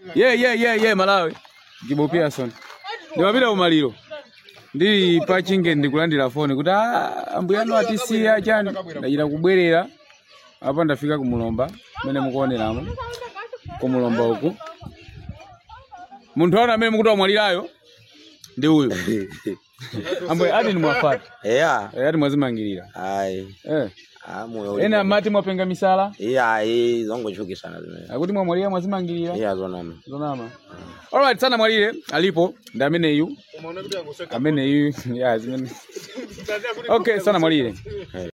ye ye ye ye malawi gibo pearson ndimapita kumaliro ndili pa chinge ndikulandira foni kuti "Ah, ambuya anu atisiya chani ndachita kubwerera apa ndafika kumulomba mmene mukuoneramo kumulomba uku munthu ana amene mukuti wamwalirayo ndi uyu ambuya ati nimwafata eya Eh, ati mwazimangirira ayi eh. amoyo ena amati mwapenga misala iya ayi zongochukisana zimene akuti mwamwalira mwazimangirira iya zonama zonama alright sana mwalire alipo ndi ameneyu ameneyu ya zimene okay sana mwalire